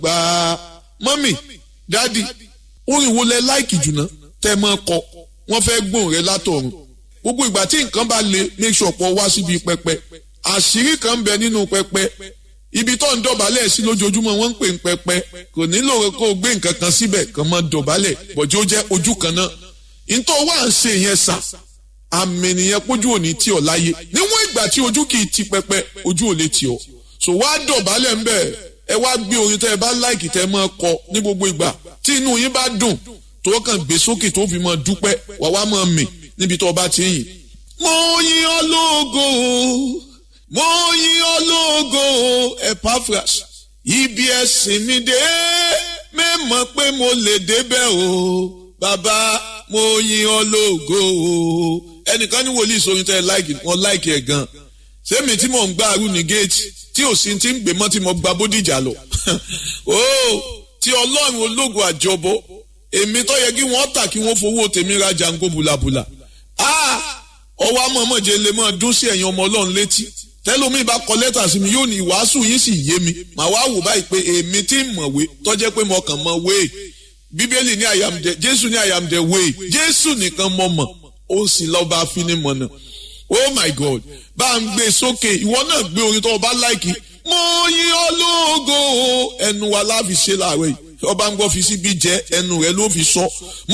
gbà mọ́mì dádì orin wo lẹ láìkì jùlọ tẹ́ mọ́ kọ wọ́n fẹ́ gbóhùn rẹ látọ̀run gbogbo ìgbà tí nǹkan bá le make sure pọ̀ wá síbi pẹpẹ àṣírí kan bẹ nínú pẹpẹ ibi tó ń dọ̀bálẹ̀ sí lójoojúmọ́ wọ́n ń pè ń pẹpẹ kò nílò kó o gbé nǹkan kan síbẹ̀ kàn máa dọ̀bálẹ̀ bọ̀jú ó jẹ́ ojú kan náà nítorí wà ń ṣe yẹn sà àmì nìyẹn pójú òní tí ọ láyé níwọ̀n ìgbà tí ojú kì í ti pẹpẹ ojú ò lè tì ọ so wá dọ̀bálẹ̀ ńbẹ̀ ẹ wá gbé orin tẹ́ ẹ bá láìkì tẹ́ ẹ máa kọ ní gbogbo ìgbà tí inú yín bá dùn tó kàn gbé sókè tó fi máa dúpẹ́ wà wá máa mì níbi tó o bá ti yìn. mo yìn ọ́ lógo mo yìn ọ́ lógo Epaphras ibi ẹ̀sìn mi dé mẹ́mọ̀ pé mo lè débẹ̀ o bàbá mo yìn ọ́ lógo o ẹnìkan ní wòlíì sórin tẹ́ ẹ láìkì wọn láìkì ẹ̀ gan sẹ́mi tí mò ń gbá arú ní géètì tí ò sí ti ń gbé mọ́ tí mo gba bódìjà lọ o tí ọlọ́run ológo àjọbọ èmi tó yẹ kí wọ́n tà kí wọ́n fowó tèmi ra jango bùlàbùlà ọwọ́ amọ̀mọ̀jẹ lè máa dún sí ẹ̀yin ọmọ ọlọ́run létí tẹ́lómi bá kọ lẹ́tà sí mi yóò ní ìwàásù yín sì yé mi màá wá wò báyìí pé èmi tí ń mọ̀wé tọ́jẹ́ pé mo kàn mọ̀ wéè bíbélì ní I am the jésù ní I am the way jésù nìkan mọ̀ mọ̀ ó sì lọ́ba afinimọ̀nà oh my god bá ń gbé sókè ìwọ náà gbé orin tó o bá láìkì mo yìn ọ́ lógo ẹnu wa láfi ṣe láàárọ̀ yìí ọba ń gbọ́ fi síbi jẹ́ ẹnu rẹ ló fi sọ